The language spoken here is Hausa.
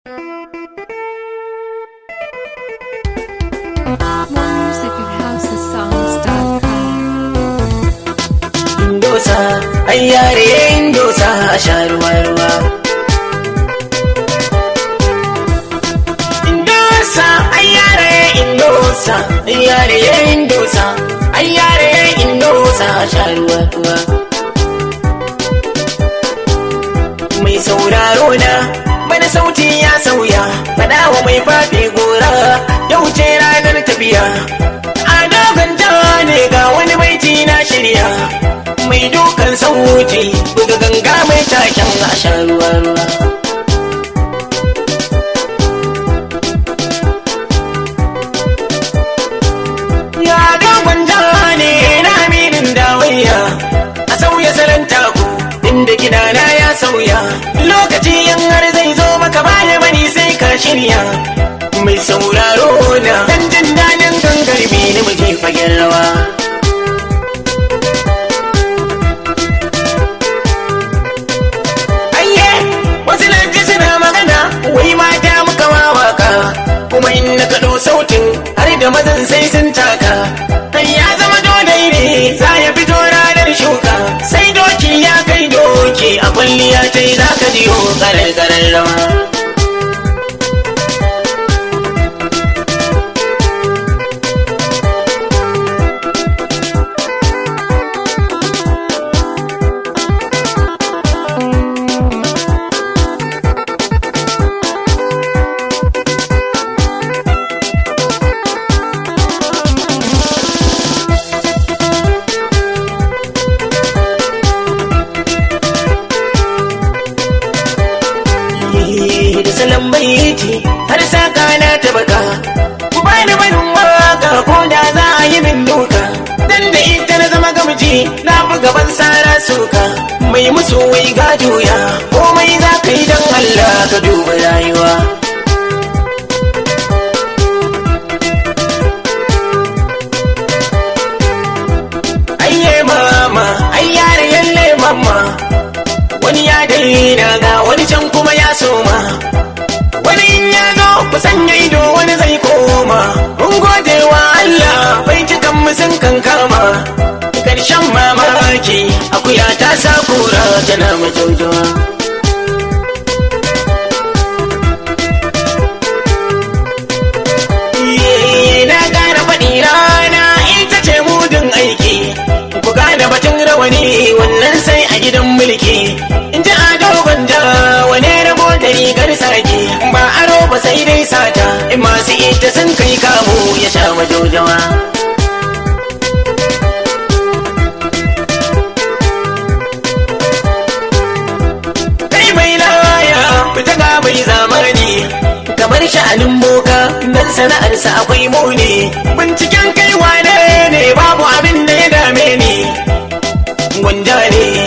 More music at housesongs.com. Indosa, ai yare indosa a sha ruwa ruwa. Indosa, ai yare indosa, ai yare indosa, ai yare indosa a sha ruwa ruwa. Mai sauraro na, bana sauti ya sauya, faɗa wa mai fafe gora, yau ce ranar tafiya. A dogon ne ga wani baiti na shirya. mai dukan sauti buga ganga mai taken a sha ruwa ruwa ya dogon ne na aminin dawayya a sauya salon taku inda gidana ya sauya lokaci yan har zai zo maka baya mani sai ka shirya mai sauraro na dan jin daɗin gangarbi na muje fagen rawa Ayye, wasu lanji suna magana, wai mata muka wawaka, kuma in na kaɗo sautin har da mazan sai sun taka. Kai ya zama dodai ne, za ya fito ranar shuka, sai doki ya kai doki a kwalliya ta yi za ka jiyo karar rawa. da salon baiti har saka na ta baka ku bani barin waka ko da za a yi min duka dan da ita na zama gamji na fi gaban sara suka mai musu wai ga juya komai za ka yi don Allah ka duba rayuwa ayye mama ayyare yalle mama wani ya daina ga wani can kuma ya soma wani in ya zo ku sanya ido wani zai koma mun gode wa Allah bai cikan mu sun kankama karshen mamaki akuya ta sa kura tana majaujawa Ye, na ƙara faɗi rana ita ce mudun aiki ku gane batun rawani wannan sai a gidan mulki in ji ado gwanja wane rabo da rigar sake ba aro ba sai dai sata in masu ita sun kai kamu ya sha majaujawa kai mai laya fita ga mai zamani kamar sha'anin boka nan sana'arsa akwai muni binciken kai wane ne babu abin da ya dame ni gwanja ne